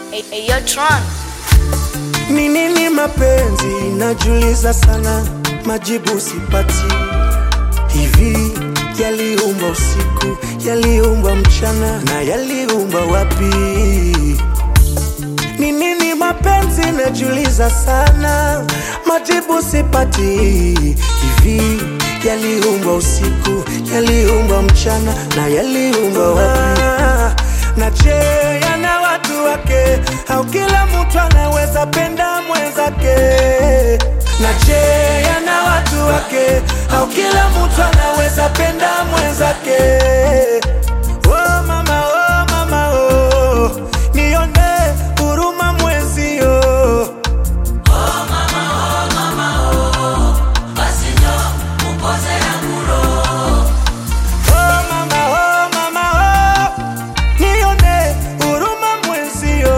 Hey, hey, yo, Tron. Ni nini mapenzi? Najuliza sana, majibu sipati. Hivi yaliumba usiku, yaliumba mchana, na yaliumba wapi? Ni nini mapenzi? Najuliza sana, majibu sipati. Hivi yaliumba usiku, yaliumba mchana, na yaliumba wapi? Na je, yana watu wake au kila mtu anaweza penda mwenzake? Na je, yana watu wake au kila mtu anaweza penda mwenzake? Oh mama, oh mama, oh nione huruma mwenzio. Oh mama, oh mama, oh nione huruma mwenzio.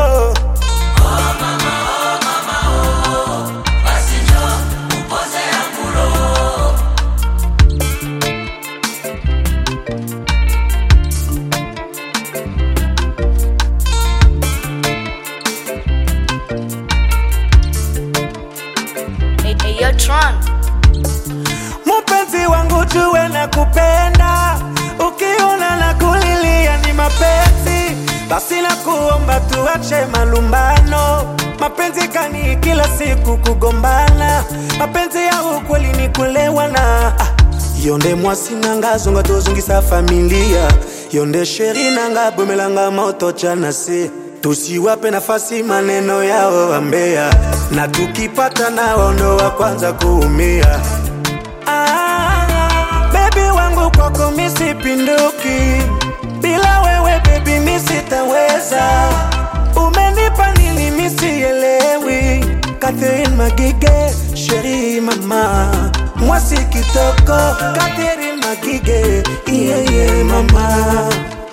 Hey, hey, yo, Tron. Mpenzi wangu jue na kupenda, ukiona na kulilia ni mapenzi, basi na kuomba tuache malumbano. Mapenzi kani kila siku kugombana, mapenzi ya ukweli ni kulewana. Ah, yonde mwasi nanga zonga tozongisa familia, yonde sheri nanga bomelanga moto chana se tusiwape nafasi maneno yao wambea, na tukipata nao ndo wa kwanza kuumia. Ah, baby wangu kwako misipinduki, bila wewe baby misitaweza. Umenipa nini misielewi? Catherine Magige, sheri mama, mwasi kitoko, Catherine Magige, yeah, yeah, mama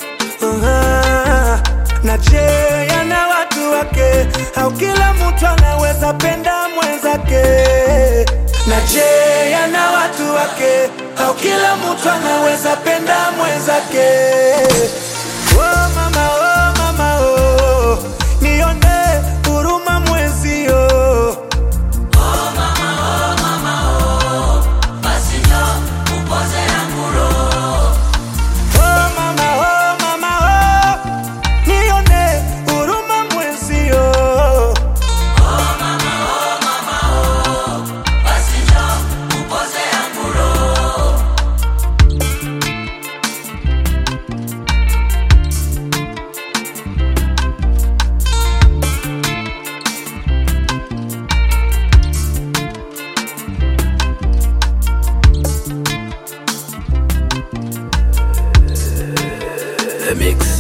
Aha. na je yana watu wake au kila mtu anaweza penda mwenzake na je yana watu wake au kila mtu anaweza penda mwenzake oh mama, oh mama, oh nione huruma mwenzio Oh mama, oh mama, oh nione huruma mwenzio. The Mix.